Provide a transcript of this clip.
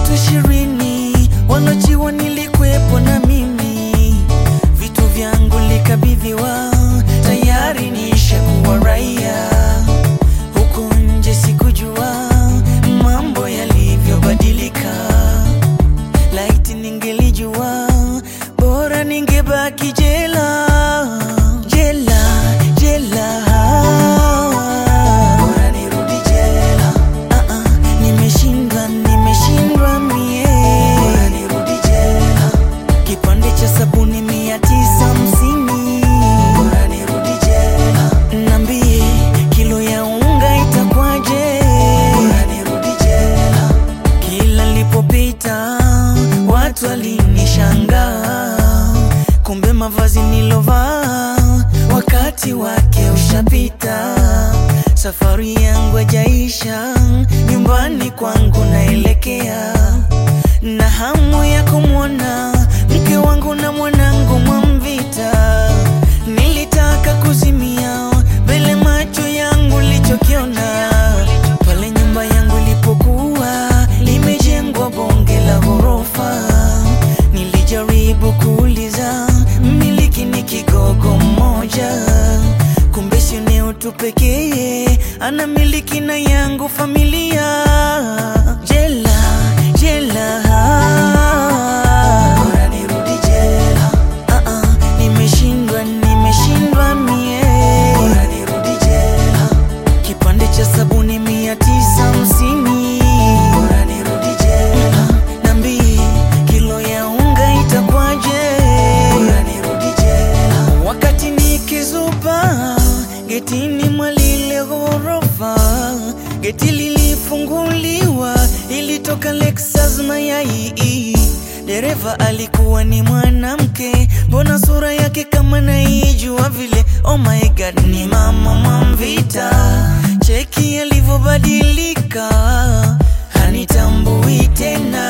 watu ishirini walochiwa nilikwepo na mimi, vitu vyangu likabidhiwa, tayari nishakuwa raia. Huku nje sikujua mambo yalivyobadilika, laiti ningelijua bora ningebaki jela, jela, jela, bora nirudi jela. Ah, ah, nimeshindwa, nimeshindwa mie, bora nirudi jela. Kipande cha sabuni mia tisa hamsini, bora nirudi jela. Nambie kilo ya unga itakwaje, bora nirudi jela. Kila nilipopita watu walinishangaa, kumbe mavazi nilovaa wakati wake ushapita. Safari yangu hajaisha, nyumbani kwangu naelekea, na hamu ya kumwona mke wangu na mwanangu Mwamvita. Nilitaka kuzimia mbele macho yangu lichokiona pale nyumba yangu ilipokuwa limejengwa bonge la ghorofa. Nilijaribu kuuliza mmiliki ni kigogo mmoja, kumbe sio eneo tu pekee, ana miliki na yangu familia. Jela, jela, bora nirudi jela. Ah, ah, nimeshindwa, nimeshindwa mie, bora nirudi jela. Kipande cha sabuni mia tisa hamsini, bora nirudi jela. Nambie kilo ya unga itakwaje, bora nirudi jela. Wakati nikizuba getini mwa lile ghorofa, geti lilifunguliwa, ilitoka Lexus mayai. Dereva alikuwa ni mwanamke, mbona sura yake kama naijua vile. Oh my god, ni mama Mwamvita, cheki alivyobadilika, hanitambui tena.